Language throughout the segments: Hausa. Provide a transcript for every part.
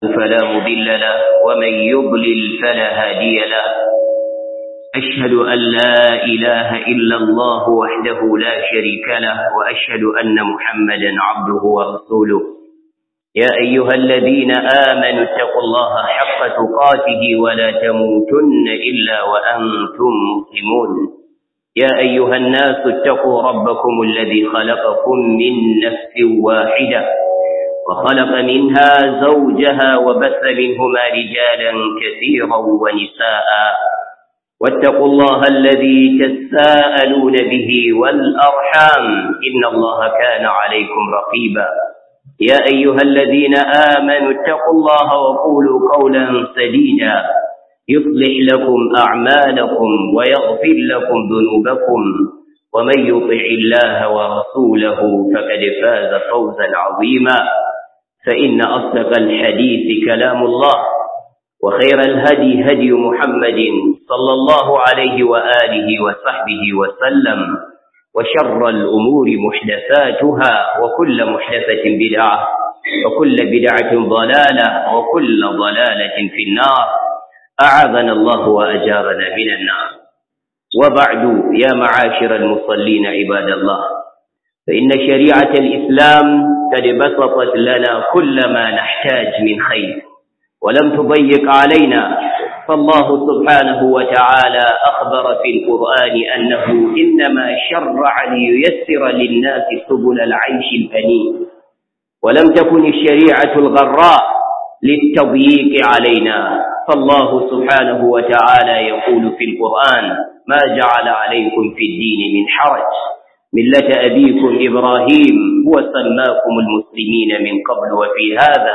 فلا مضل له ومن يضلل فلا هادي له أشهد أن لا إله إلا الله وحده لا شريك له وأشهد أن محمدا عبده ورسوله يا أيها الذين آمنوا اتقوا الله حق تقاته ولا تموتن إلا وأنتم مسلمون يا أيها الناس اتقوا ربكم الذي خلقكم من نفس واحدة وخلق منها زوجها وبث منهما رجالا كثيرا ونساء واتقوا الله الذي تساءلون به والأرحام إن الله كان عليكم رقيبا يا أيها الذين آمنوا اتقوا الله وقولوا قولا سديدا يصلح لكم أعمالكم ويغفر لكم ذنوبكم ومن يطع الله ورسوله فقد فاز فوزا عظيما فإن أصدق الحديث كلام الله وخير الهدي هدي محمد صلى الله عليه وآله وصحبه وسلم وشر الأمور محدثاتها وكل محدثة بدعة وكل بدعة ضلالة وكل ضلالة في النار أعاذنا الله وأجارنا من النار وبعد يا معاشر المصلين عباد الله فإن شريعة الإسلام قد بسطت لنا كل ما نحتاج من خير ولم تضيق علينا فالله سبحانه وتعالى أخبر في القرآن أنه إنما شرع لييسر للناس سبل العيش الهنيء ولم تكن الشريعة الغراء للتضييق علينا فالله سبحانه وتعالى يقول في القرآن ما جعل عليكم في الدين من حرج ملة أبيكم إبراهيم هو سماكم المسلمين من قبل وفي هذا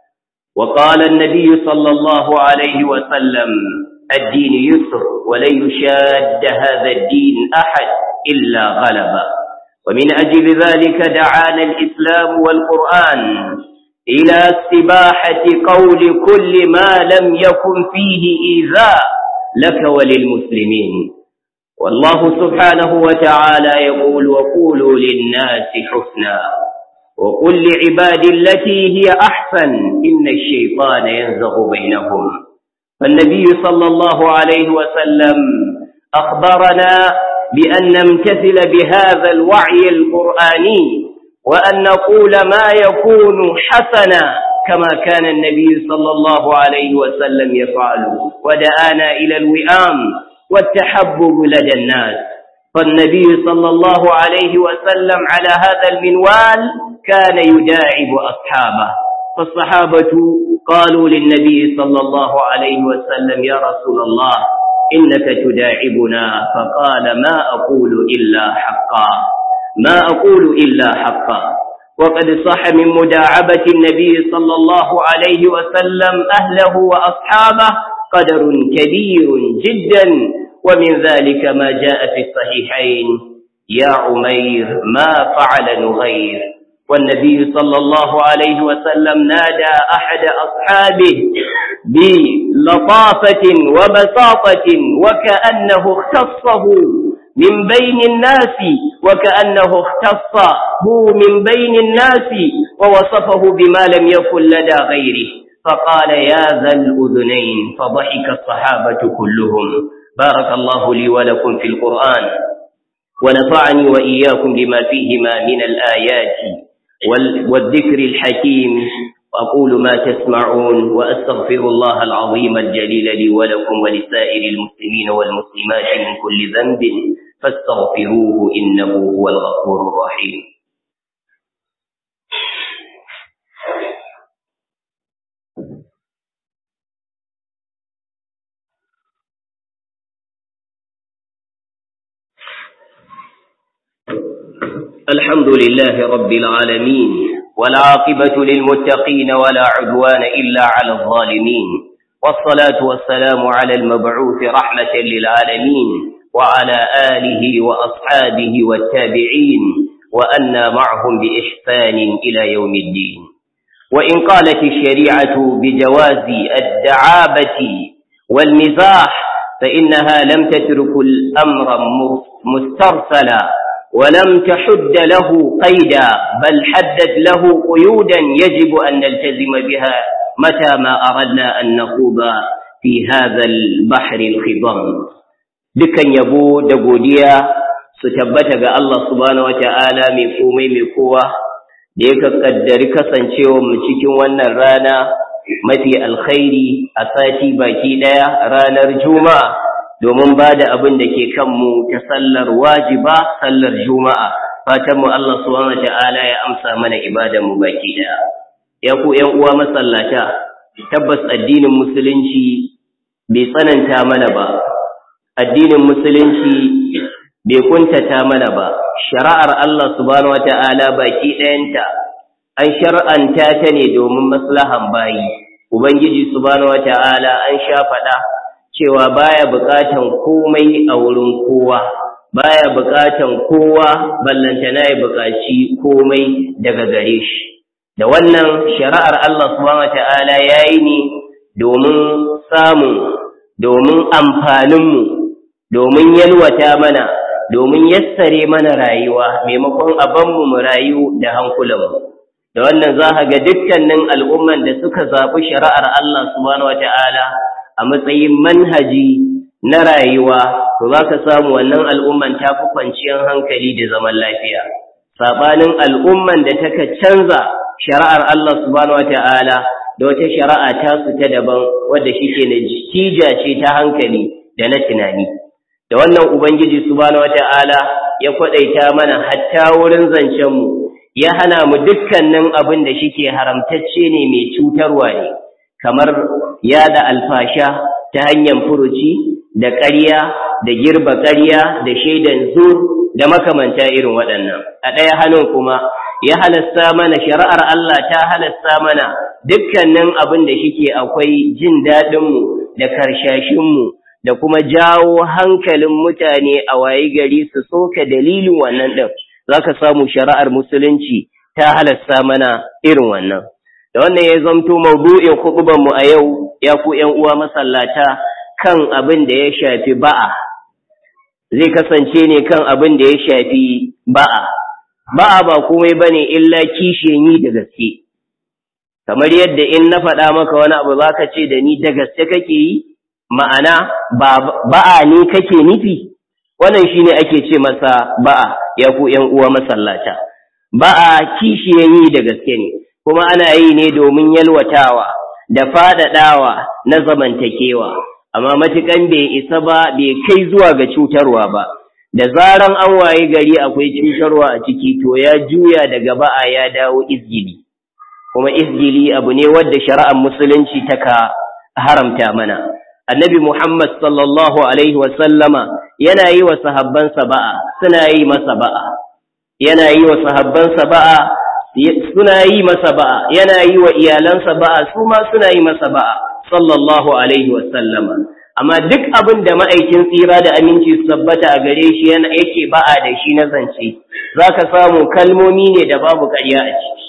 وقال النبي صلى الله عليه وسلم الدين يسر ولن يشاد هذا الدين أحد إلا غلبا ومن أجل ذلك دعانا الإسلام والقرآن إلى استباحة قول كل ما لم يكن فيه إيذاء لك وللمسلمين والله سبحانه وتعالى يقول وقولوا للناس حسنا وقل لعبادي التي هي أحسن إن الشيطان ينزغ بينهم فالنبي صلى الله عليه وسلم أخبرنا بأن نمتثل بهذا الوعي القرآني وأن نقول ما يكون حسنا كما كان النبي صلى الله عليه وسلم يفعل ودعانا إلى الوئام والتحبب لدى الناس فالنبي صلى الله عليه وسلم على هذا المنوال كان يداعب أصحابه فالصحابة قالوا للنبي صلى الله عليه وسلم يا رسول الله إنك تداعبنا فقال ما أقول إلا حقا ما أقول إلا حقا وقد صح من مداعبة النبي صلى الله عليه وسلم أهله وأصحابه قدر كبير جدا ومن ذلك ما جاء في الصحيحين يا عمير ما فعل نغير والنبي صلى الله عليه وسلم نادى أحد أصحابه بلطافة وبساطة وكأنه اختصه من بين الناس وكأنه اختصه من بين الناس ووصفه بما لم يكن لدى غيره فقال يا ذا الأذنين فضحك الصحابة كلهم بارك الله لي ولكم في القرآن ونفعني وإياكم بما فيهما من الآيات والذكر الحكيم وأقول ما تسمعون وأستغفر الله العظيم الجليل لي ولكم ولسائر المسلمين والمسلمات من كل ذنب فاستغفروه إنه هو الغفور الرحيم الحمد لله رب العالمين والعاقبة للمتقين ولا عدوان إلا على الظالمين والصلاة والسلام على المبعوث رحمة للعالمين وعلى آله وأصحابه والتابعين وأنا معهم بإحسان إلى يوم الدين وإن قالت الشريعة بجواز الدعابة والمزاح فإنها لم تترك الأمر مسترسلا ولم تحد له قيدا بل حدد له قيودا يجب أن نلتزم بها متى ما أردنا أن نخوض في هذا البحر الخضم dukan yabo da godiya su tabbata ga Allah subhanahu wata'ala mai komai mai kowa da ya kaddari kasancewa mu cikin wannan rana mafi alkhairi a sati baki daya ranar juma'a domin ba da abin da ke kanmu ta sallar wajiba sallar juma'a fatan mu Allah subhanahu wata'ala ya amsa mana ibadan mu baki daya ya ku ƴan uwa masallata tabbas addinin musulunci bai tsananta mana ba addinin musulunci bai kuntata mana ba shari'ar Allah subhanahu wata'ala baki ɗayanta an shar'anta ta ne domin maslahan bayi ubangiji subhanahu wata'ala an sha faɗa cewa baya buƙatan komai a wurin kowa baya buƙatan kowa ballantana ya buƙaci komai daga gare shi da wannan shari'ar Allah subhanahu wata'ala yayi ne domin samun domin amfaninmu domin yalwata mana domin yassare mana rayuwa maimakon abanmu mu rayu da hankulanmu da wannan za ga dukkanin al'umman da suka zaɓi shari'ar Allah subhanahu wata'ala a matsayin manhaji na rayuwa to za ka samu wannan al'umman ta fi kwanciyar hankali da zaman lafiya saɓanin al'umman da taka canza shari'ar Allah subhanahu wata'ala da wata shari'a ta su ta daban wadda shike na jija ce ta hankali da na tunani da wannan ubangiji subhanahu wata'ala ya kwadaita mana hatta wurin zancen mu ya hana mu dukkanin abin da shike haramtacce ne mai cutarwa ne kamar yada alfasha ta hanyar furuci da ƙarya da girba ƙarya da shaidan zur da makamanta irin waɗannan a ɗaya hannun kuma ya halasta mana shari'ar Allah ta halasta mana dukkanin abin da shike akwai jin daɗinmu da karshashinmu da kuma jawo hankalin mutane a waye gari su soka dalilin wannan ɗin za ka samu shari'ar musulunci ta halasta mana irin wannan da wannan ya zamto maudu'in mu a yau ya ku ‘yan uwa masallata kan abin da ya shafi ba'a zai kasance ne kan abin da ya shafi ba'a ba'a ba komai bane illa kishiyan yi da gaske kamar yadda in na faɗa maka wani abu za ka ce da ni da gaske kake yi ma'ana ba'a ne kake nufi wannan shine ake ce masa ba'a ya ku ƴan uwa masallata ba'a kishiyan yi da gaske ne kuma ana yi ne domin yalwatawa da faɗaɗawa na zamantakewa amma matukan bai isa ba bai kai zuwa ga cutarwa ba da zaran an waye gari akwai cutarwa a ciki to ya juya daga ba'a ya dawo izgili kuma izgili abu ne wadda shari'ar musulunci taka haramta mana annabi muhammad sallallahu alaihi wasallama yana yi wa sahabbansa ba'a suna yi masa ba'a yana yi wa sahabbansa ba'a suna yi masa ba'a yana yi wa iyalansa ba'a su ma suna yi masa ba'a sallallahu alaihi wasallama amma duk abin da ma'aikin tsira da aminci su tabbata a gare shi yana yake ba'a da shi na zance zaka samu kalmomi ne da babu ƙarya a ciki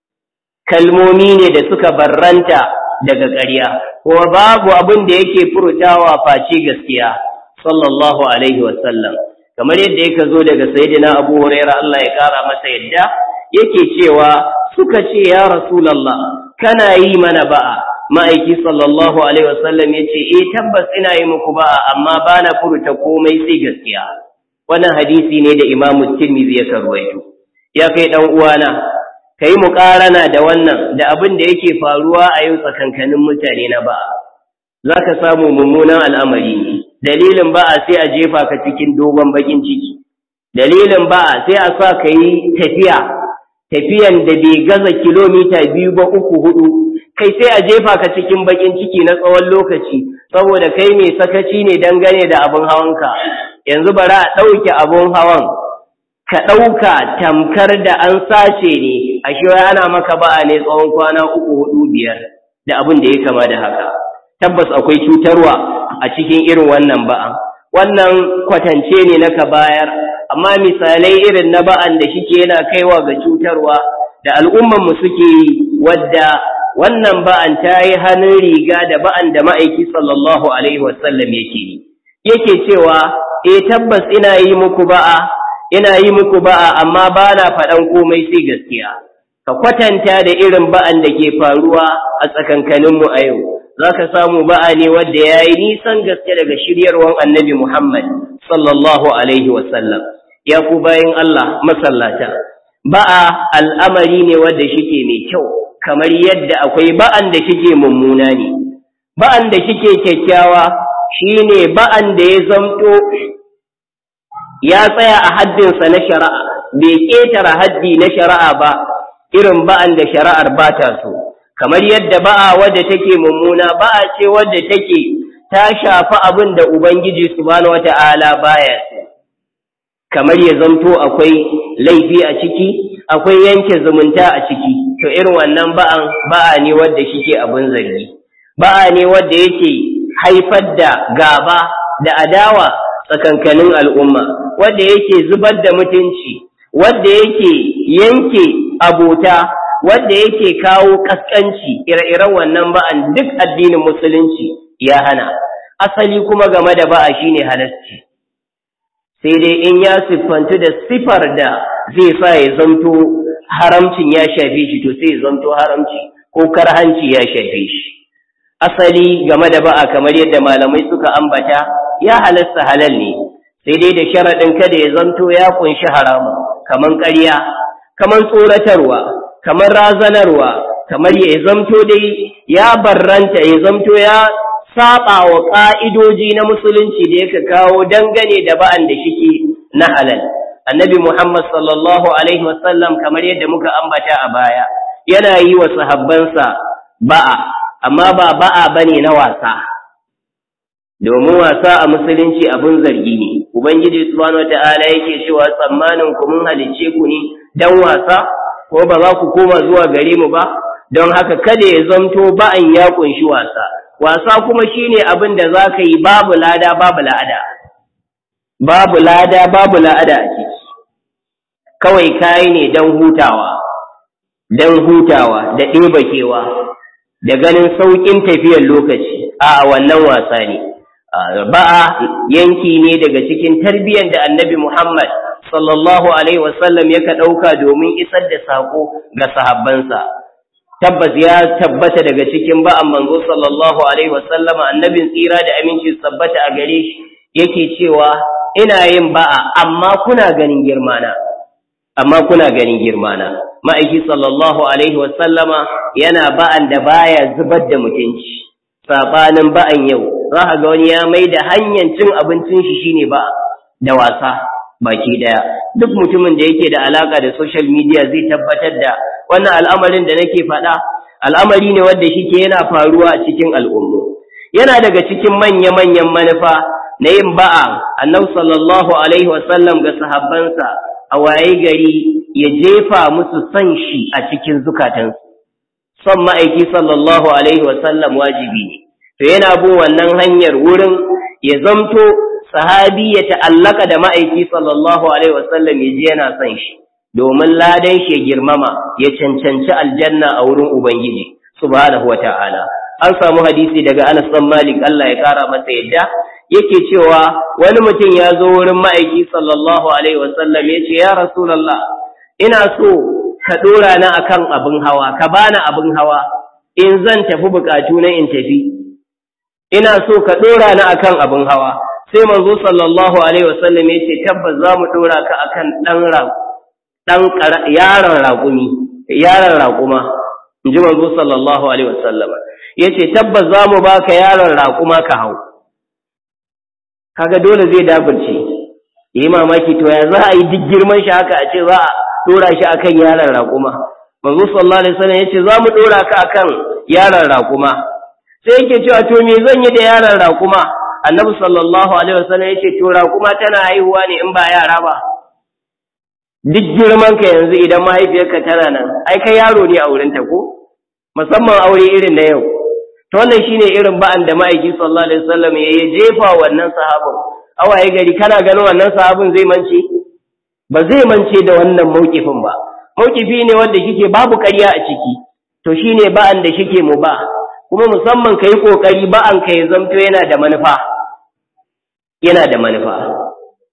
kalmomi ne da suka barranta daga ƙarya kuma babu abin da yake furtawa face gaskiya sallallahu alaihi wasallam kamar yadda yake zo daga sayyidina Abu Hurairah Allah ya kara masa yadda yake cewa suka ce ya rasulullah kana yi mana ba'a ma'aiki sallallahu alaihi wasallam yace eh tabbas ina yi muku ba'a amma bana furta komai sai gaskiya wannan hadisi ne da Imam Tirmidhi ya karwaito ya kai dan uwana ka yi muƙarana da wannan da abin da yake faruwa a yau tsakankanin mutane na ba'a za ka samu mummunan al'amari ne dalilin ba'a sai a jefa ka cikin dogon bakin ciki dalilin ba'a sai a sa ka yi tafiya tafiyan da bai gaza kilomita biyu ba uku hudu kai sai a jefa ka cikin bakin ciki na tsawon lokaci saboda kai mai sakaci ne dangane da abin hawanka yanzu bari a ɗauke abin hawan ka ɗauka tamkar da an sace ne a ana maka ba'a ne tsawon kwana uku hudu biyar da abin da ya kama da haka tabbas akwai cutarwa a cikin irin wannan ba'a wannan kwatance ne na ka bayar amma misalai irin na ba'an da shike yana kaiwa ga cutarwa da al'umman mu suke yi wadda wannan ba'an ta yi hannun riga da ba'an da ma'aiki sallallahu alaihi wasallam yake yi yake cewa eh tabbas ina yi muku ba'a ina yi muku ba'a amma ba na faɗan komai sai gaskiya ka kwatanta da irin ba'an da ke faruwa a tsakankaninmu a yau za ka samu ba'a ne wadda ya yi nisan gaske daga shiryarwan annabi Muhammad sallallahu Alaihi wasallam ya ku bayan Allah masallata ba'a al'amari ne wadda shike mai kyau kamar yadda akwai ba'an da shike mummuna ne ba'an da shike kyakkyawa shine ba'an da ya zamto ya tsaya a haddinsa na shari'a bai ƙetare haddi na shari'a ba irin ba'an da shari'ar ba ta so kamar yadda ba'a wadda take mummuna ba'a ce wadda take ta shafi abin da ubangiji subhanahu wata'ala baya so kamar ya zamto akwai laifi a ciki akwai yanke zumunta a ciki to irin wannan ba'an ba'a ne wadda shike abin zargi ba'a ne wadda yake haifar da gaba da adawa tsakankanin al'umma wadda yake zubar da mutunci wadda yake yanke abota wadda yake kawo kaskanci ire-iren wannan ba'an duk addinin musulunci ya hana asali kuma game da ba'a shine halasci sai dai in ya siffantu da sifar da zai sa ya zamto haramcin ya shafe shi to sai ya zamto haramci ko karhanci ya shafe shi asali game da ba'a kamar yadda malamai suka ambata ya halasta halal ne sai dai da sharaɗin kada ya zanto ya kunshi haramu kamar ƙarya kamar tsoratarwa kamar razanarwa kamar ya zamto dai ya barranta ya zamto ya saba wa ƙa'idoji na musulunci da yake kawo dangane da ba'an da shike na halal annabi muhammad sallallahu alaihi wasallam kamar yadda muka ambata a baya yana yi wa sahabbansa ba'a amma ba ba'a bane na wasa domin wasa a musulunci abin zargi ne ubangiji subhanahu wata'ala yake cewa tsammanin ku mun halicce ku ne dan wasa ko ba za ku koma zuwa gare mu ba don haka kada ya zamto ba'an ya kunshi wasa wasa kuma shine abin da za ka yi babu lada babu la'ada babu lada babu la'ada a ciki kawai kayi ne don hutawa don hutawa da ɗeba kewa da ganin sauƙin tafiyar lokaci a wannan wasa ne ba'a yanki ne daga cikin tarbiyyar da annabi Muhammad sallallahu alaihi wasallam yaka ɗauka domin isar da saƙo ga sahabbansa tabbas ya tabbata daga cikin ba'an manzo sallallahu alaihi wasallam annabin tsira da aminci tabbata a gare shi yake cewa ina yin ba'a amma kuna ganin girmana amma kuna ganin girmana ma'aiki sallallahu alaihi wasallama yana ba'an da baya zubar da mutunci sabanin ba'an yau za a ga wani ya mai da hanyar cin abincin shi shine ba da wasa baki daya duk mutumin da yake da alaka da social media zai tabbatar da wannan al'amarin da nake faɗa al'amari ne wanda shike yana faruwa a cikin al'ummu yana daga cikin manya-manyan manufa na yin ba'a annabi sallallahu alaihi wasallam ga sahabbansa a waye gari ya jefa musu son shi a cikin zukatansu son ma'aiki sallallahu alaihi wasallam wajibi ne to yana bin wannan hanyar wurin ya zamto sahabi ya ta'allaka da ma'aiki sallallahu alaihi wasallam ya ji yana son shi domin ladan shi ya girmama ya cancanci aljanna a wurin ubangiji subhanahu wata'ala an samu hadisi daga Anas bin Malik Allah ya kara masa yadda yake cewa wani mutum ya zo wurin ma'aiki sallallahu alaihi wasallam ya ce ya rasulullah ina so ka dora na akan abin hawa ka bani abin hawa in zan tafi bukatu na in tafi ina so ka dora ni akan abin hawa sai manzo sallallahu alaihi wasallam yace tabbas za mu dora ka akan dan ra dan yaron raƙumi yaron raƙuma inji manzo sallallahu alaihi wasallam yace tabbas za mu baka yaron raƙuma ka hau kaga dole zai daburce yayi mamaki to ya za a yi duk girman shi haka a ce za a dora shi akan yaron raƙuma manzo sallallahu alaihi wasallam yace za mu dora ka akan yaron raƙuma sai yake cewa to me zan yi da yaron raƙuma annabi sallallahu alaihi wasallam yace to raƙuma tana haihuwa ne in ba yara ba duk girman ka yanzu idan mahaifiyarka tana nan ai kai yaro ne a wurin ta ko musamman aure irin na yau to wannan shine irin ba'an da ma'aiki sallallahu alaihi wasallam ya jefa wannan sahabin awaye gari kana ganin wannan sahabin zai mance ba zai mance da wannan mauƙifin ba mauƙifi ne wanda kike babu ƙarya a ciki to shine ba'an da shike mu ba kuma musamman kai kokari ba'an ka ya zamto yana da manufa yana da manufa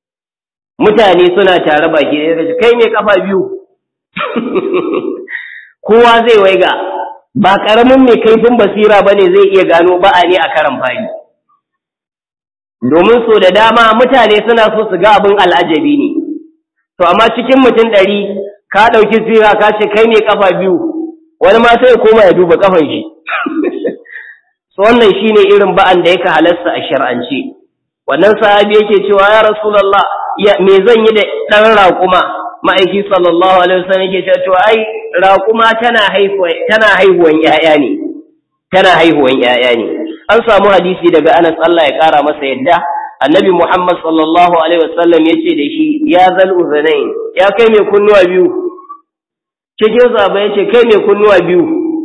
mutane suna tare baki da kai mai kafa biyu kowa zai waiga ba ƙaramin mai kaifin basira ba ne zai iya gano ba'a ne a karan fari domin so da dama mutane suna so su ga abin al'ajabi ne to amma cikin mutum ɗari ka ɗauki sira ka ce kai ne kafa biyu wani ma sai koma ya duba kafan shi so wannan shine irin ba'an da yake halasta a shar'ance wannan sahabi yake cewa ya rasulullah ya me zan yi da dan raƙuma ma'aiki sallallahu alaihi wasallam yake cewa ai raƙuma tana haihuwa tana haihuwan ƴaƴa ne tana haihuwan ƴaƴa ne an samu hadisi daga Anas Allah ya kara masa yadda annabi Muhammad sallallahu alaihi wasallam yace da shi ya zal uzunain ya kai mai kunnuwa biyu cikin zaba yace kai mai kunnuwa biyu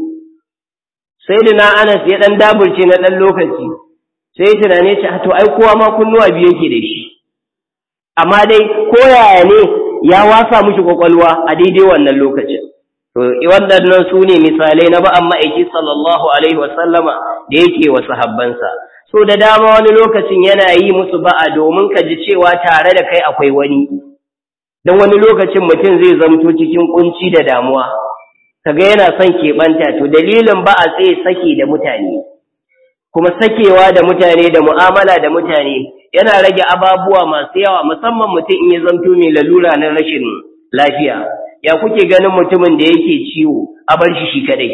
sai da na Anas ya dan daburce na dan lokaci sai tunane ce to ai kowa ma kunnuwa biyu yake da shi amma dai ko yaya ne ya wasa mishi kwakwalwa a daidai wannan lokacin to waɗannan su ne misalai na ba'an ma'aiki sallallahu alaihi wasallama da yake wa sahabbansa so da dama wani lokacin yana yi musu ba'a domin ka ji cewa tare da kai akwai wani don wani lokacin mutum zai zamto cikin kunci da damuwa kaga yana son keɓanta to dalilin ba'a sai sake da mutane kuma sakewa da mutane da mu'amala da mutane yana rage ababuwa masu yawa musamman mutum in ya zamto mai lalura na rashin lafiya ya kuke ganin mutumin da yake ciwo a bar shi shi kadai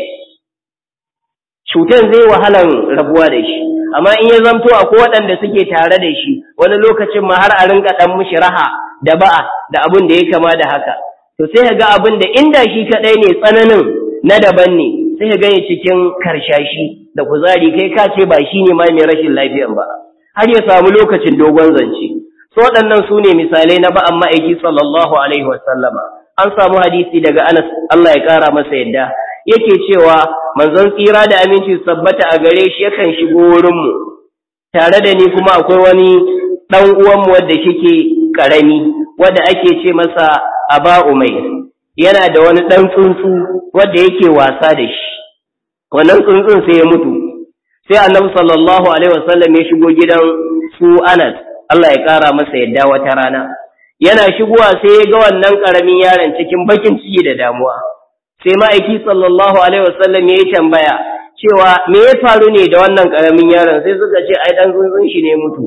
cutar zai wahalan rabuwa da shi amma in ya zamto akwai waɗanda suke tare da shi wani lokacin ma har a rinka ɗan mishi raha da ba'a da abin da ya kama da haka to sai ka ga abin da inda shi kadai ne tsananin na daban ne sai ka gani cikin karshashi da kuzari kai ka ce ba shi ne ma mai rashin lafiyan ba har ya samu lokacin dogon zance so waɗannan su ne misalai na ba'an ma'aiki sallallahu alaihi wasallama an samu hadisi daga Anas Allah ya kara masa yadda yake cewa manzon tsira da aminci sabbata a gare shi yakan shigo wurin mu tare da ni kuma akwai wani dan uwan mu wanda shike karami wanda ake ce masa Aba Umayr yana da wani dan tsuntsu wanda yake wasa da shi wannan tsuntsun sai ya mutu sai Annabi sallallahu alaihi wasallam ya shigo gidan su Anas Allah ya kara masa yadda wata rana yana shigowa sai ya ga wannan ƙaramin yaron cikin bakin ciki da damuwa sai ma'aiki sallallahu alaihi wasallam ya yi tambaya cewa me ya faru ne da wannan ƙaramin yaron sai suka ce ai dan tsuntsun shi ne mutu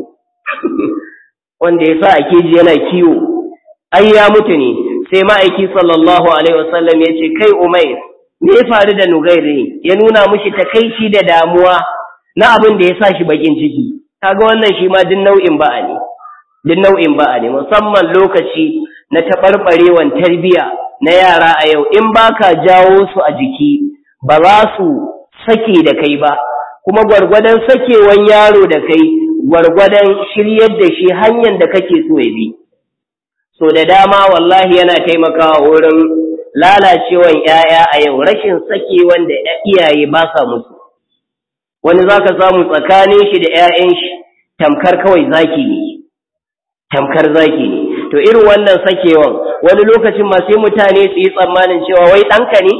wanda ya sa a keji yana kiwo ai ya mutu ne sai ma'aiki sallallahu alaihi wasallam ya ce kai umair me ya faru da nugairi ya nuna mushi takaici da damuwa na abin da ya sa shi bakin ciki kaga wannan shi ma duk nau'in ba'a ne duk nau'in ba'a ne musamman lokaci na taɓarɓarewan tarbiya na yara a yau in baka jawo su a jiki ba za su sake da kai ba kuma gwargwadon sakewan yaro da kai gwargwadon shiryar da shi hanyar da kake so ya bi so da dama wallahi yana taimakawa wurin lalacewan 'ya'ya a yau rashin sakewan da iyaye ba sa musu wani zaka samu tsakanin shi da 'ya'yan shi tamkar kawai zaki ne tamkar zaki ne to irin wannan sakewan wani lokacin ma sai mutane su yi tsammanin cewa wai ɗanka ne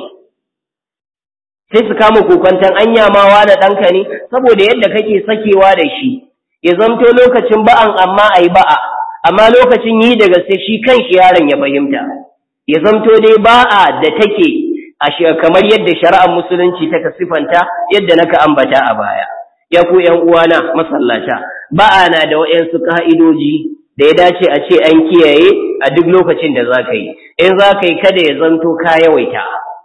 sai su kama kokwantan anya ma wani ɗanka ne saboda yadda kake sakewa da shi ya zamto lokacin ba'an amma a yi ba'a amma lokacin yi da gaske shi kan shi yaron ya fahimta ya zamto dai ba'a da take a kamar yadda shari'ar musulunci ta sifanta yadda naka ambata a baya ya ku ƴan uwana masallata ba'a na da waɗansu ka'idoji da ya dace a ce an kiyaye a duk lokacin da za ka yi in za ka yi kada ya zanto ka yawaita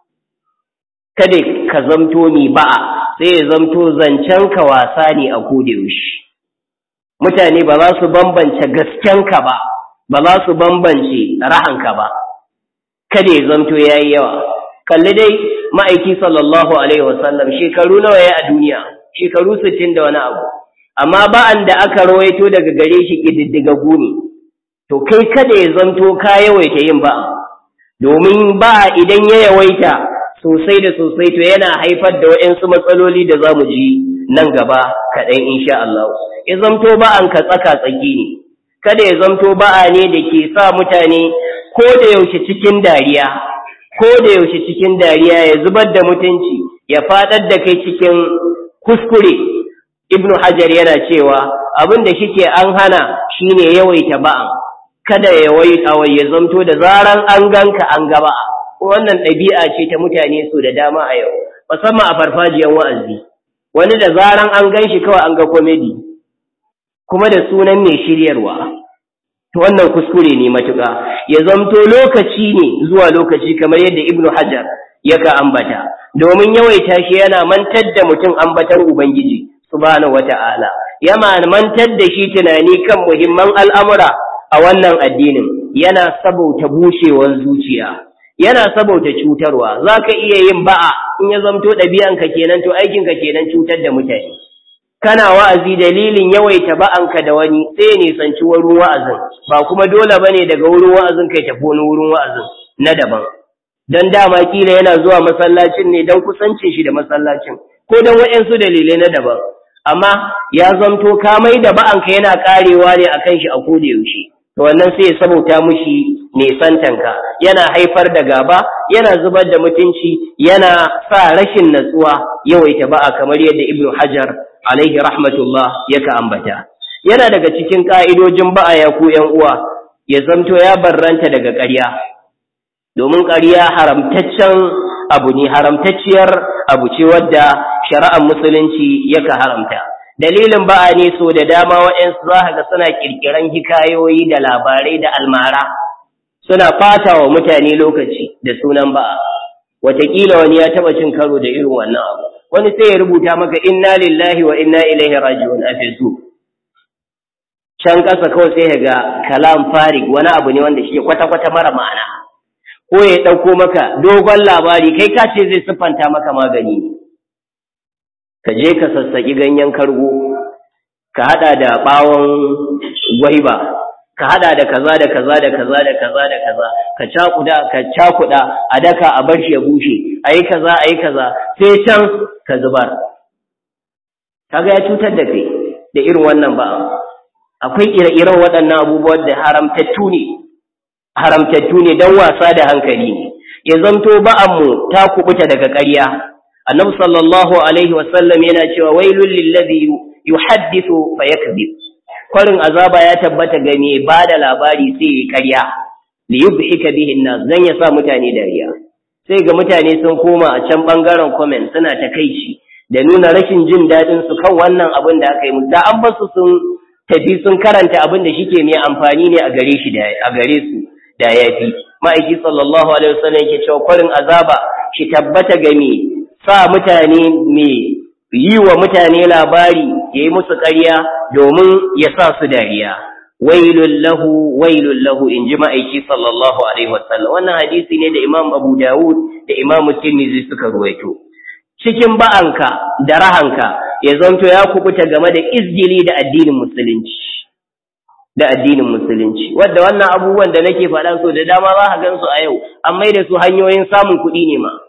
kada ka zamto ni ba'a sai ya zamto zancen ka wasa ne a yaushe. mutane ba za su bambance gaskenka ba ba za su bambance rahanka ba kada ya zamto ya yi yawa kalli dai ma'aiki sallallahu alaihi wasallam shekaru nawa ya a duniya shekaru sittin da wani abu amma ba'an da aka rawaito daga gare shi ƙididdigaggu ne to kai kada ya zanto ka yawaita yin ba'a domin ba'a idan ya yawaita sosai da sosai to yana haifar da waɗansu matsaloli da za mu ji nan gaba kaɗan insha Allah ya zamto ba'an ka tsaka tsaki ne kada ya zamto ba'a ne da ke sa mutane ko da yaushe cikin dariya ko da yaushe cikin dariya ya zubar da mutunci ya faɗar da kai cikin kuskure ibnu hajar yana cewa abin da shike an hana shine yawaita ba'an kada ya yawaita wai ya zamto da zaran an ganka an gaba wannan ɗabi'a ce ta mutane so da dama a yau musamman a farfajiyar wa'azi wani da zaran an gan shi kawai an ga komedi kuma da sunan mai shiryarwa to wannan kuskure ne matuƙa ya zamto lokaci ne zuwa lokaci kamar yadda ibnu hajar yaka ambata domin yawaita shi yana mantar da mutum ambatar ubangiji subhanahu wata'ala yana mantar da shi tunani kan muhimman al'amura a wannan addinin yana sabauta bushewar zuciya yana sabauta cutarwa zaka iya yin ba'a in ya zamto ɗabi'anka kenan to aikinka kenan cutar da mutane kana wa'azi dalilin yawaita ba'anka da wani sai ya nisanci wurin wa'azin ba kuma dole bane daga wurin wa'azin kai tafi wani wurin wa'azin na daban dan dama kila yana zuwa masallacin ne dan kusancin shi da masallacin ko dan waɗansu dalilai na daban amma ya zamto ka mai da ba'anka yana karewa ne akan shi a koda yaushe to wannan sai ya sabauta mushi nesantanka yana haifar da gaba yana zubar da mutunci yana sa rashin natsuwa yawaita ba'a kamar yadda ibnu hajar alaihi rahmatullah yaka ambata yana daga cikin ka'idojin ba'a ya ku ƴan uwa ya zamto ya barranta daga ƙarya domin ƙarya haramtaccen abu ne haramtacciyar abu ce wadda shari'ar musulunci yaka haramta dalilin ba'a ne so da dama waɗansu za ka ga suna ƙirƙiran hikayoyi da labarai da almara suna ɓata wa mutane lokaci da sunan ba'a wataƙila wani ya taɓa cin karo da irin wannan abu wani sai ya rubuta maka inna lillahi wa inna ilaihi raji'un a facebook can ƙasa kawai sai ga kalam farik wani abu ne wanda shi kwata-kwata mara ma'ana ko ya ɗauko maka dogon labari kai ka ce zai siffanta maka magani ka je ka sassaƙi ganyen kargo ka haɗa da ɓawon gwaiba ka haɗa da kaza da kaza da kaza da kaza da kaza ka cakuda ka cakuda a daka a bar shi ya bushe ayi kaza ayi kaza sai can ka zubar kaga ya cutar da kai da irin wannan ba akwai ire-iren waɗannan abubuwan da haramtattu ne haramtattu ne don wasa da hankali ne ya zamto ba'anmu ta kubuta daga ƙarya annabi sallallahu alaihi wasallam yana cewa wailul lillazi yuhaddithu fa yakذib kwarin azaba ya tabbata ga me ba da labari sai ya ƙarya li yubhika bihi nas dan ya sa mutane dariya sai ga mutane sun koma a can bangaren comment suna takeici da nuna rashin jin dadin su kan wannan abin da aka yi musu da an basu sun tafi sun karanta abin da shike mai amfani ne a gare shi da a gare su da yafi ma'aiki sallallahu alaihi wasallam yake cewa kwarin azaba shi tabbata ga me sa mutane me yi wa mutane labari ya yi musu ƙarya domin ya sa su dariya wailun lahu wailun lahu in ji ma'aiki sallallahu alaihi wasallam wannan hadisi ne da imam abu dawud da imam tirmidhi suka ruwaito cikin ba'anka da rahanka ya zanto ya kubuta game da izgili da addinin musulunci da addinin musulunci wadda wannan abubuwan da nake faɗa so da dama za ka gan su a yau an mai da su hanyoyin samun kuɗi ne ma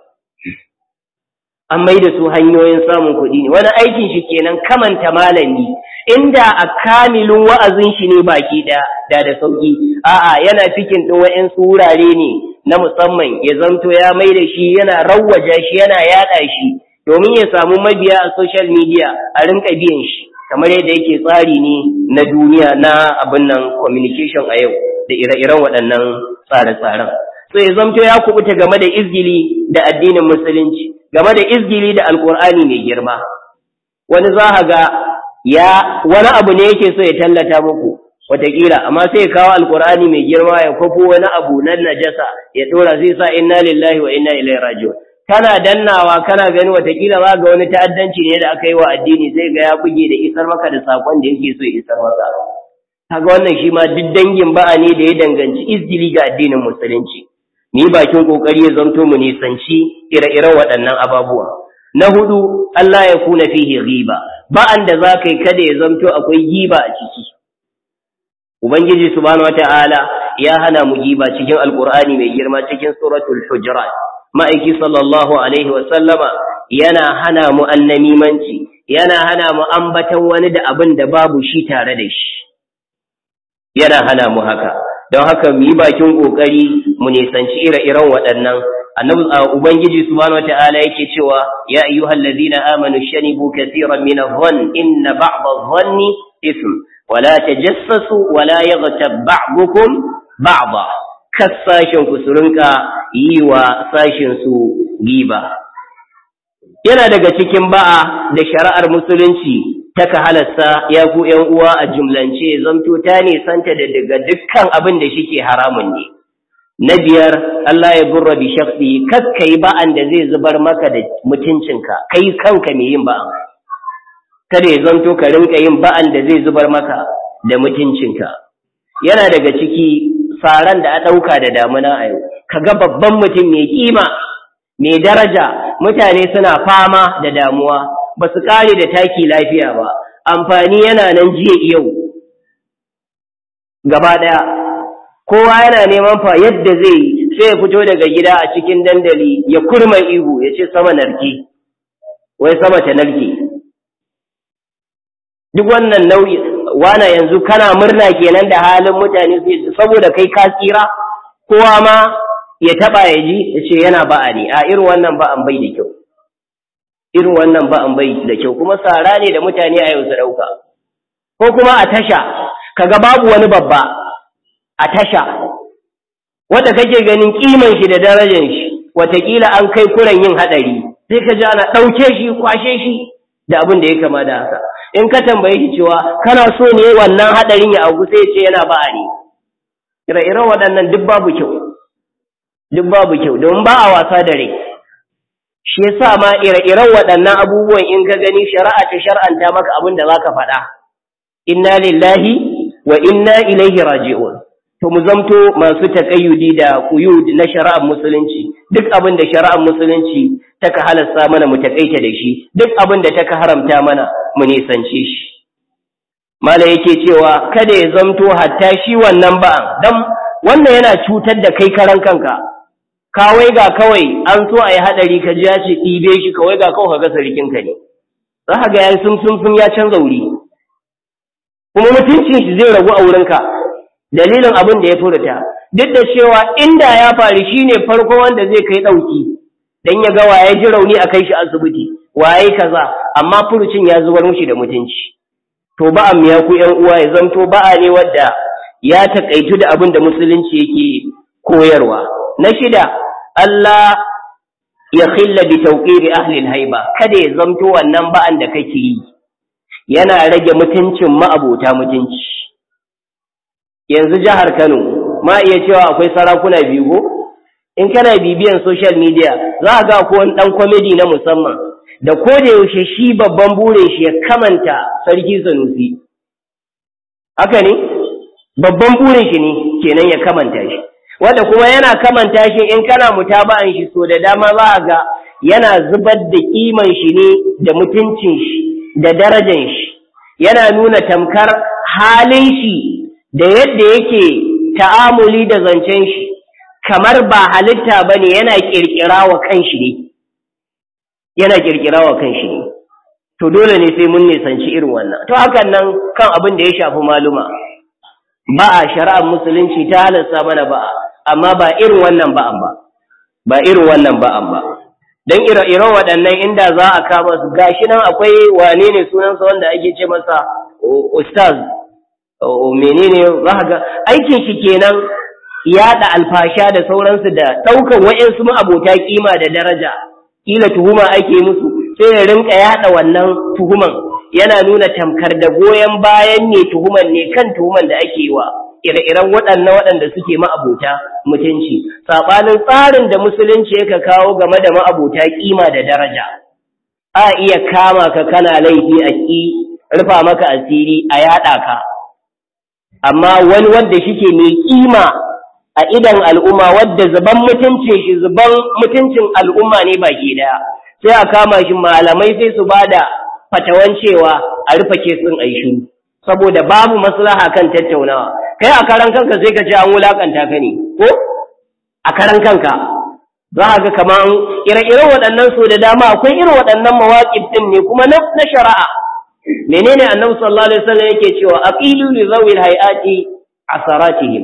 an mai da su hanyoyin samun kuɗi ne wani aikin shi kenan kamanta malami inda a kamilin wa'azin shi ne baki ɗaya da da sauki a'a yana cikin ɗin wa'insu wurare ne na musamman ya zanto ya mai da shi yana rawwaja shi yana yaɗa shi domin ya samu mabiya a social media a rinka biyan shi kamar yadda yake tsari ne na duniya na abin nan communication a yau da ire-iren waɗannan tsare-tsaren so ya zamto ya kubuta game da izgili da addinin musulunci game da izgili da alkur'ani mai girma wani za ga ya wani abu ne yake so ya tallata muku wataƙila amma sai ya kawo alkur'ani mai girma ya kwafo wani abu na najasa ya ɗora zai sa inna lillahi wa inna ilaihi raji'un kana dannawa kana gani watakila za ga wani ta'addanci ne da aka yi wa addini sai ga ya buge da isar maka da sakon da yake so ya isar maka kaga wannan shi ma duk dangin ba'a ne da ya danganci izgili ga addinin musulunci ni bakin kokari ya zanto mu nisanci ire-iren waɗannan ababuwa na hudu Allah ya kuna fihi ghiba ba'an da zaka yi kada ya zanto akwai giba a ciki ubangiji subhanahu wata'ala ya hana mu giba cikin alqur'ani mai girma cikin suratul hujurat ma'aiki sallallahu alaihi wasallama yana hana mu annamimanci yana hana mu ambatan wani da abin da babu shi tare da shi yana hana mu haka don haka mu yi bakin kokari mu nisanci ire-iren waɗannan annabi ubangiji subhanahu wataala yake cewa ya ayyuhal ladina amanu shanibu kaseeran min adh-dhann inna ba'd adh-dhanni ithm wala tajassasu wala yaghtab ba'dukum ba'da kassashin ku su rinka yi wa sashinsu giba yana daga cikin ba'a da shari'ar musulunci taka halasta ya ku ‘yan uwa a jumlance zamto ta nisanta da daga dukkan abin da shike haramun ne. Na biyar, Allah ya burra bi shafi kakka yi ba'an da zai zubar maka da mutuncinka, kai kanka mai yin ba'an. Kada ya zanto ka rinka yin ba'an da zai zubar maka da mutuncinka. Yana daga ciki saran da a ɗauka da damuna a yau, ka ga babban mutum mai kima, mai daraja, mutane suna fama da damuwa, ba su kare da taki lafiya ba amfani yana nan jiya yau gaba ɗaya kowa yana neman fa yadda zai yi sai ya fito daga gida a cikin dandali ya kurma ihu ya ce sama narke wai sama ta narke duk wannan nauyi wana yanzu kana murna kenan da halin mutane saboda kai ka tsira kowa ma ya taba ya ji ya ce yana ba'a ne a irin wannan ba'an bai da kyau irin wannan ba an bai da kyau kuma sara ne da mutane a yau su ɗauka ko kuma a tasha kaga babu wani babba a tasha wanda kake ganin kiman shi da darajar shi watakila an kai kuran yin haɗari sai ka ji ana ɗauke shi kwashe shi da abin da ya kama da haka in ka tambaye shi cewa kana so ne wannan haɗarin ya auku sai ce yana ba'a ne ire-iren waɗannan duk babu kyau duk babu kyau domin ba a wasa da rai shi yasa ma ire-iren waɗannan abubuwan in ka gani shari'a ta shar'anta maka abin da zaka faɗa inna lillahi wa inna ilaihi raji'un to mu zamto masu takayyudi da quyud na shari'ar musulunci duk abin da shari'ar musulunci taka halasta mana mu takaita da shi duk abin da taka haramta mana mu nisance shi mala yake cewa kada ya zamto hatta shi wannan ba'an dan wannan yana cutar da kai karan kanka kawai ga kawai an so a yi haɗari ka ji ya ce ɗibe shi kawai ga kawai ka ga sarkinka ne za ka ga ya sun sun sun ya canza wuri kuma mutuncin shi zai ragu a wurinka dalilin abin da ya furta duk da cewa inda ya faru shi ne farko wanda zai kai ɗauki don ya ga waye ji rauni a kai shi asibiti waye kaza amma furucin ya zubar mushi da mutunci to ba'a miya ku ƴan uwa ya zanto ba'a ne wadda ya taƙaitu da abin da musulunci yake koyarwa na shida Allah ya khilla bi tawqiri ahli haiba kada ya zamto wannan ba'an da kake yi yana rage mutuncin ma'abota mutunci yanzu jihar Kano ma iya cewa akwai sarakuna biyu go in kana bibiyan social media za ga ko wani dan comedy na musamman da ko da yaushe shi babban burin shi ya kamanta sarki Sanusi haka ne babban burin shi ne kenan ya kamanta shi wanda kuma yana kamanta shi in kana mutaba'an shi so da dama za a ga yana zubar da kiman shi ne da mutuncin shi da darajan shi yana nuna tamkar halin shi da yadda yake ta'amuli da zancen shi kamar ba halitta bane yana kirkira wa kanshi ne yana kirkira wa kanshi ne to dole ne sai mun nisanci irin wannan to hakan nan kan abin da ya shafi maluma ba a shari'ar musulunci ta halasta mana ba amma ba irin wannan ba'an ba ba irin wannan ba'an ba dan ire-iren waɗannan inda za a kama su gashi nan akwai wane ne sunansa wanda ake ce masa ustaz menene za ga aikin shi kenan yaɗa alfasha da sauransu da ɗaukan wa'insu abota kima da daraja kila tuhuma ake musu sai ya rinka yaɗa wannan tuhuman yana nuna tamkar da goyon bayan ne tuhuman ne kan tuhuman da ake yi wa ire-iren waɗannan waɗanda suke ma'abota mutunci saɓanin tsarin da musulunci yaka kawo game da ma'abota ƙima da daraja a iya kama ka kana laifi a ƙi rufa maka asiri a yaɗa ka amma wani wanda shike mai ƙima a idan al'umma wadda zuban mutuncin shi zuban mutuncin al'umma ne baki daya sai a kama shi malamai sai su bada fatawan cewa a rufe kesin aishu saboda babu maslaha kan tattaunawa kai a karan kanka sai ka ce an wulakanta ka ne ko a karan kanka za a ga kaman ire-iren waɗannan so da dama akwai irin waɗannan mawaƙif ɗin ne kuma na shari'a menene annabi sallallahu alaihi wasallam yake cewa aqilu li zawil hayati asaratihim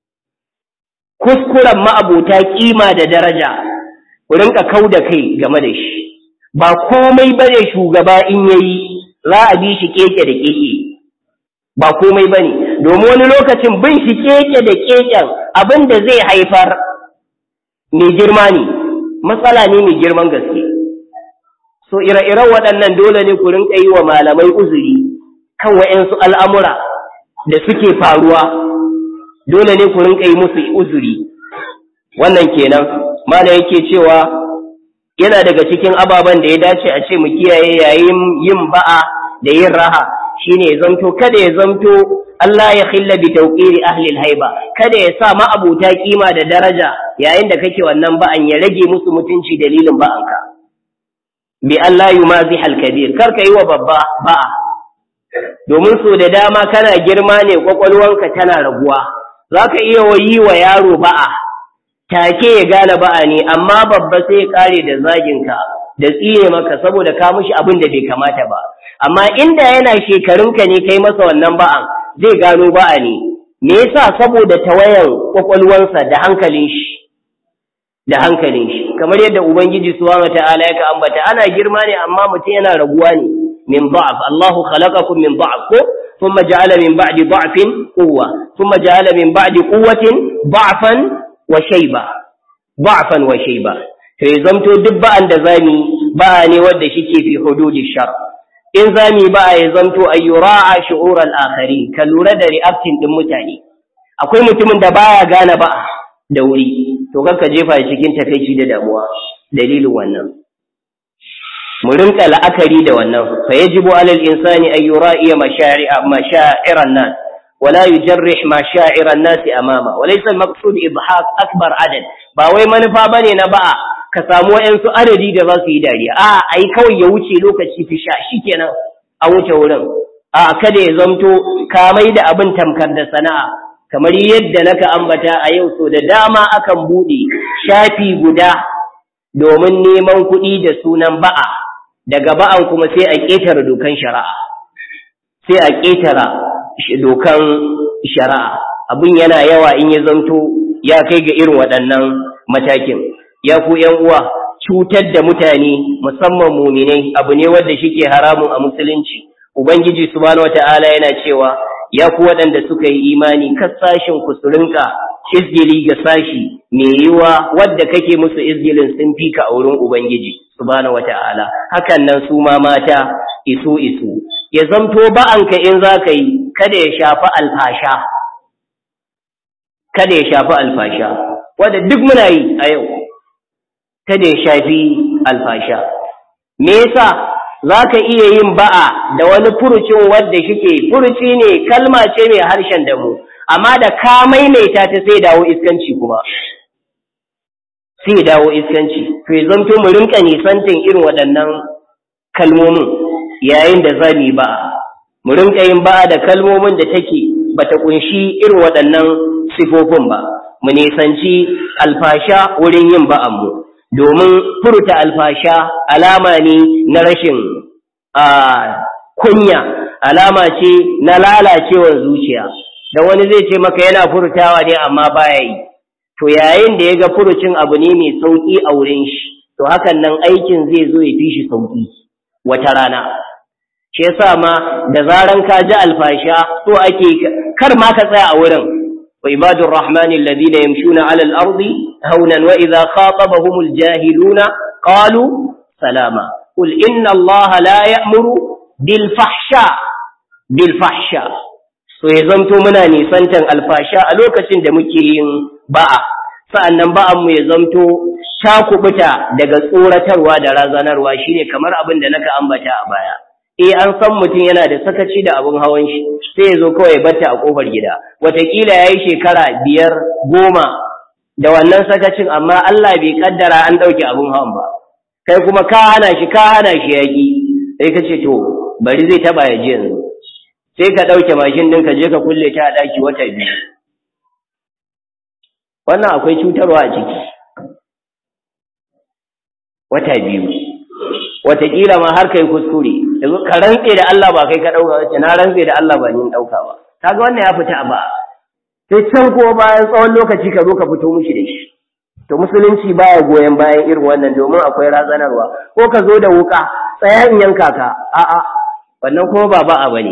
kuskuren ma'abota kima da daraja ku rinka kau da kai game da shi ba komai bane shugaba in yayi za a bi shi keke da keke ba komai bane domin wani lokacin bin shi keke da keken abin da zai haifar mai girma ne matsala ne mai girman gaske so ire-iren waɗannan dole ne ku rinka yi wa malamai uzuri kan wa'yansu al'amura da suke faruwa dole ne ku rinka yi musu uzuri wannan kenan mana yake cewa yana daga cikin ababen da ya dace a ce mu kiyaye yayin yin ba'a da yin raha shine ya zamto kada ya zamto Allah ya khilla bi tawqiri ahli haiba kada ya sa ma'abuta kima da daraja yayin da kake wannan ba'an ya rage musu mutunci dalilin ba'anka bi Allah yumaziha al-kabir kar ka yi wa babba ba'a domin so da dama kana girma ne kwakwalwanka tana raguwa zaka iya yi wa yaro ba'a take ya gane ba'a ne amma babba sai ya kare da zaginka da tsire maka saboda ka mushi abin da bai kamata ba amma inda yana shekarunka ne kai masa wannan ba'an zai gano ba'a ne me yasa saboda tawayan kwakwalwansa da hankalin shi da hankalin shi kamar yadda ubangiji subhanahu wataala ya ka ambata ana girma ne amma mutum yana raguwa ne min da'af Allahu khalaqakum min da'af ko thumma ja'ala min ba'di da'fin quwwa thumma ja'ala min ba'di quwwatin da'fan wa shayba da'fan wa shayba to ya zamto duk ba'an da zami ba'a ne wanda shike fi hududi shar in zami ba'a ya zamto ayyura'a shu'ur al-akharin ka lura da reacting din mutane akwai mutumin da baya gane ba'a da wuri to kanka jefa cikin takeici da damuwa dalilin wannan mu rinka la'akari da wannan fa yajibu alal insani an yura'iya mashari'a masha'iran nas ولا يجرح مشاعر الناس امامه وليس المقصود اضحاك اكبر عدد ba wai manufa bane na ba'a ka samu wayansu adadi da za su yi dariya a ai kawai ya wuce lokaci fi sha shikenan a wuce wurin a kada ya zamto ka mai da abin tamkar da sana'a kamar yadda naka ambata a yau so da dama akan bude shafi guda domin neman kuɗi da sunan ba'a daga ba'an kuma sai a ƙetare dokan shari'a sai a ƙetara dokan shari'a abin yana yawa in ya zanto ya kai ga irin waɗannan matakin ya ku ƴan uwa cutar da mutane musamman muminai abu ne wanda shike haramun a musulunci ubangiji subhanahu wata'ala yana cewa ya ku waɗanda suka yi imani kasashin ku su rinka izgili ga sashi mai yiwa wadda kake musu izgilin sun fi ka a wurin ubangiji subhanahu wata'ala hakan nan su ma mata isu isu ya zamto ba'anka in za ka yi kada ya shafi alfasha kada ya shafi alfasha wadda duk muna yi a yau kada ya shafi alfasha me yasa za ka iya yin ba'a da wani furucin wadda shike furuci ne kalma ce mai harshen damu amma da ka maimaita ta sai dawo iskanci kuma sai dawo iskanci to ya zamto mu rinka nisantin irin waɗannan kalmomin yayin da za mu yi ba'a mu rinka yin ba'a da kalmomin da take bata kunshi irin waɗannan sifofin ba mu nisanci alfasha wurin yin ba'an mu domin furta alfasha alama ne na rashin kunya alama ce na lalacewar zuciya da wani zai ce maka yana furtawa ne amma baya yi to yayin da ya ga furucin abu ne mai sauki a wurin shi to hakan nan aikin zai zo ya fi shi sauki wata rana shi yasa ma da zaran ka ji alfasha so ake kar ma ka tsaya a wurin wa ibadur rahmani alladhina yamshuna ala al-ardi hawnan wa idha khatabahum al-jahiluna qalu salama qul inna allaha la ya'muru bil fahsha bil fahsha so ya zamto muna nisantan alfasha a lokacin da muke yin ba'a sa'annan ba'an mu ya zamto ta kubuta daga tsoratarwa da razanarwa shine kamar abin da naka ambata a baya eh an san mutum yana da sakaci da abin hawan shi sai ya zo kawai ya batta a kofar gida wataƙila ya yi shekara biyar goma da wannan sakacin amma Allah bai kaddara an ɗauke abin hawan ba kai kuma ka hana shi ka hana shi yaƙi sai ka ce to bari zai taɓa ya ji yanzu sai ka ɗauke mashin ɗin ka je ka kulle ta a ɗaki wata biyu wannan akwai cutarwa a ciki wata biyu wataƙila ma har kai kuskure yanzu ka rantse da Allah ba kai ka ɗauka wace na rantse da Allah ba ni ɗauka ba kaga wannan ya fita ba sai can ko bayan tsawon lokaci ka zo ka fito mushi da shi to musulunci baya goyon bayan irin wannan domin akwai razanarwa ko ka zo da wuka tsaya in yanka ka a'a wannan kuma ba ba'a bane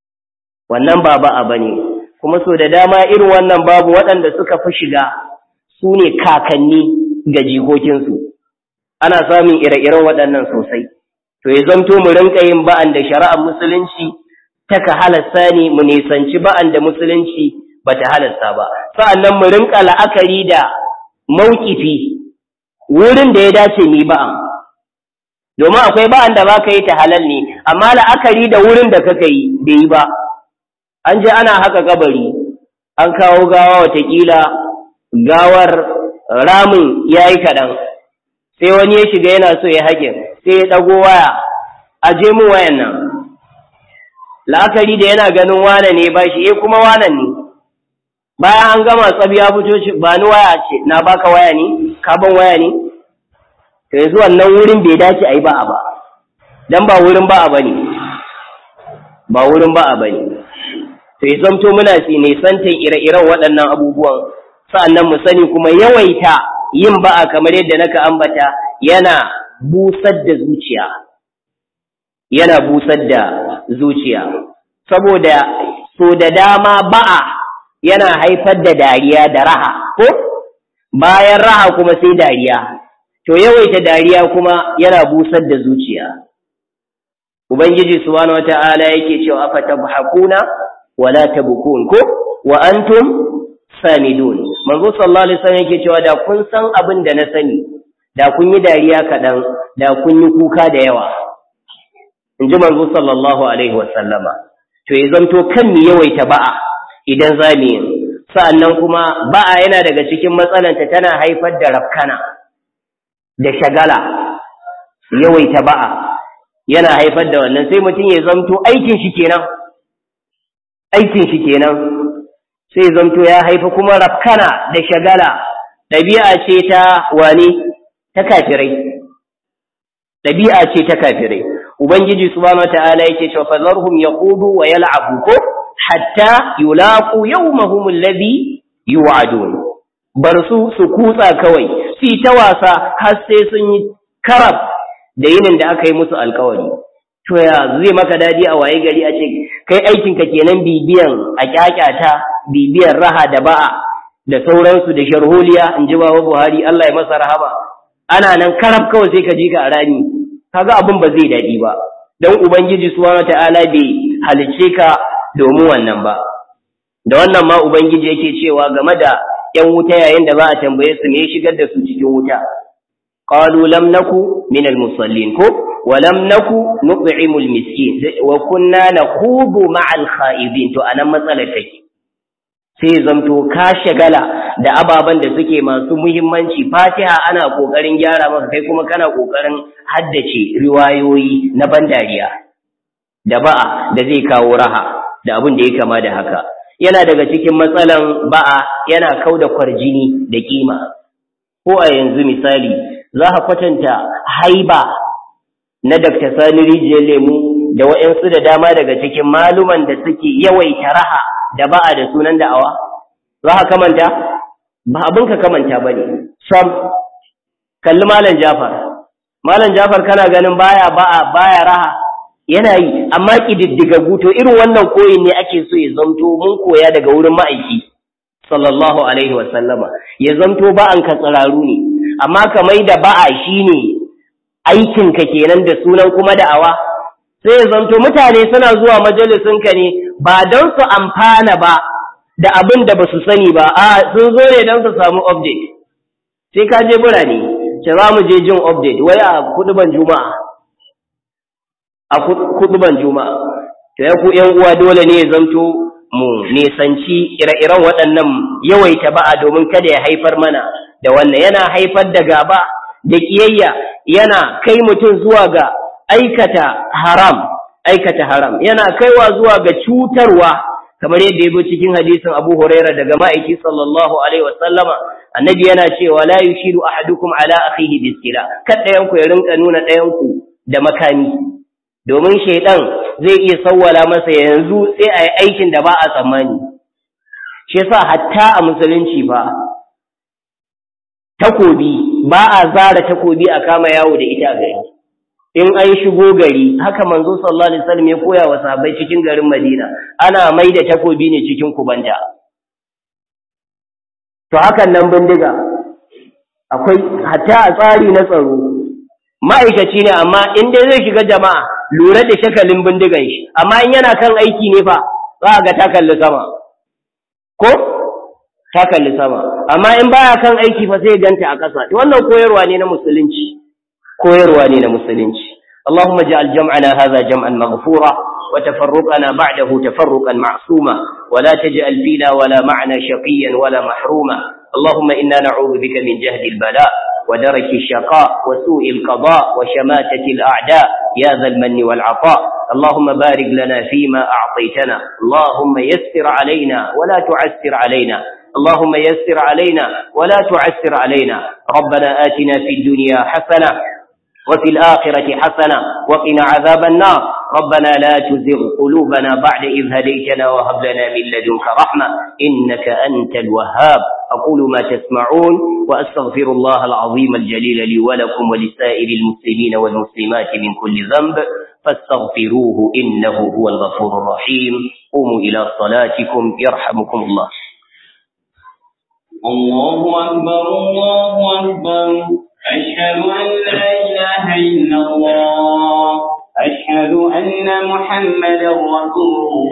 wannan ba ba'a bane kuma so da dama irin wannan babu waɗanda suka fi shiga su ne kakanni ga jikokinsu ana samun ire-iren waɗannan sosai to ya zamto mu rinka yin ba'an da shari'ar musulunci taka halasta ne mu nisanci ba'an da musulunci bata halasta ba sa'annan mu rinka la'akari da maukifi wurin da ya dace ni ba'an domin akwai ba'an da baka yi ta halal ne amma la'akari da wurin da kaka yi bai yi ba an je ana haka kabari an kawo gawa watakila gawar ramin ya yi kaɗan sai wani ya shiga yana so ya haƙin sai ya ɗago waya a je mu wayan nan la'akari da yana ganin wane ne ba shi eh kuma wanan ne bayan an gama tsabi ya fito shi ba ni waya ce na baka waya ne ka ban waya ne to yanzu wannan wurin bai dace a yi ba'a ba dan ba wurin ba'a ba ne ba wurin ba'a ba ne to ya zamto muna nisantar ire-iren waɗannan abubuwan sa'annan mu sani kuma yawaita yin ba'a kamar yadda naka ambata yana busar da zuciya yana busar da zuciya saboda so da dama ba'a yana haifar da dariya da raha ko bayan raha kuma sai dariya to yawaita dariya kuma yana busar da zuciya ubangiji subhanahu wata'ala yake cewa afatabhakuna wala tabkun ko wa antum samidun manzo sallallahu alaihi wasallam yake cewa da kun san abin da na sani da kun yi dariya kaɗan da kun yi kuka da yawa in ji manzo sallallahu alaihi wasallama to ya zanto kan mu yawaita ba'a idan za mu yi sa'annan kuma ba'a yana daga cikin matsalanta tana haifar da rafkana da shagala yawaita ba'a yana haifar da wannan sai mutum ya zanto aikin shi kenan aikin shi kenan sai zanto ya haifa kuma rafkana da shagala ɗabi'a ce ta wani ta kafirai ɗabi'a ce ta kafirai ubangiji subhanahu wataala yake cewa fazarhum yaqudu wa yal'abu ko hatta yulaqu yawmahum alladhi yu'adun bar su su kutsa kawai su ta wasa har sai sun yi karab da yinin da aka yi musu alkawari to ya zai maka dadi a waye gari a ce kai aikinka kenan bibiyan a kyakyata bibiyan raha da ba'a da sauransu da sharholiya in ji baba Buhari Allah ya masa rahama ana nan karab kawai sai ka ji ka a rani kaga abin ba zai dadi ba dan ubangiji subhanahu ta'ala bai halice ka domin wannan ba da wannan ma ubangiji yake cewa game da yan wuta yayin da ba a tambaye su me shigar da su cikin wuta qalu lam naku minal musallin ko ولم نكن نطعم المسكين وكنا نخوض مع الخائضين to anan matsalar take sai zamto ka shagala da ababen da suke masu muhimmanci Fatiha ana kokarin gyara maka kai kuma kana kokarin haddace riwayoyi na bandariya da ba'a da zai kawo raha da abin da ya kama da haka yana daga cikin matsalan ba'a yana kauda kwarjini da kima ko a yanzu misali za ka kwatanta haiba na Dr. Sani Rijiyar Lemu da waɗansu da dama daga cikin maluman da suke yawaita raha da ba'a da sunan da'awa? Za ka kamanta? Ba abin ka kamanta ba ne. Sam, kalli Malam Jafar. Malam Jafar kana ganin baya ba'a baya raha yana yi, amma ƙididdigaggu to irin wannan koyin ne ake so ya zamto mun koya daga wurin ma'aiki. Sallallahu Alaihi wasallama. Ya zamto ba'an ka tsiraru ne, amma kamai da ba'a shi ne aikinka kenan da sunan kuma da'awa sai ya zanto mutane suna zuwa majalisinka ne ba don su amfana ba da abin da ba su sani ba a sun zo ne don su samu update sai ka je birane ce za mu je jin update wai a kuduban juma'a a kuduban juma'a to ya ku yan uwa dole ne ya zanto mu nisanci ire-iren waɗannan yawaita ba'a domin kada ya haifar mana da wannan yana haifar da gaba da kiyayya yana kai mutum zuwa ga aikata haram aikata haram yana kaiwa zuwa ga cutarwa kamar yadda ya cikin hadisin Abu Huraira daga ma'aiki sallallahu alaihi wasallama annabi yana cewa la yushiru ahadukum ala akhihi biskila kad ɗayan ku ya rinka nuna ɗayan ku da makami domin shaidan zai iya sawwala masa yanzu sai a yi aikin da ba a tsammani shi yasa hatta a musulunci ba takobi ba a zara takobi a kama yawo da ita a gari in an shigo gari haka manzo sallallahu alaihi wasallam ya koya wa sahabbai cikin garin Madina ana mai da takobi ne cikin kubanta to hakan nan bindiga akwai hatta a tsari na tsaro ma'aikaci ne amma in dai zai shiga jama'a lura da shakalin bindigan shi amma in yana kan aiki ne fa za a ga ta kalli sama ko ta kalli sama amma in baya kan aiki fa sai ganta a ƙasa wannan koyarwa ne na musulunci koyarwa ne na musulunci اللهم اجعل جمعنا هذا جمعا مغفورا وتفرقنا بعده تفرقا معصوما ولا تجعل فينا ولا معنا شقيا ولا محروما اللهم إنا نعوذ بك من جهد البلاء ودرك الشقاء وسوء القضاء وشماتة الأعداء يا ذا المن والعطاء اللهم بارك لنا فيما أعطيتنا اللهم يسر علينا ولا تعسر علينا اللهم يسر علينا ولا تعسر علينا ربنا آتنا في الدنيا حسنة وفي الآخرة حسنة وقنا عذاب النار ربنا لا تزغ قلوبنا بعد إذ هديتنا وهب لنا من لدنك رحمة إنك أنت الوهاب أقول ما تسمعون وأستغفر الله العظيم الجليل لي ولكم ولسائر المسلمين والمسلمات من كل ذنب فاستغفروه إنه هو الغفور الرحيم قوموا إلى صلاتكم يرحمكم الله الله أكبر الله أكبر أشهد أن لا إله إلا الله أشهد أن محمدا رسول الله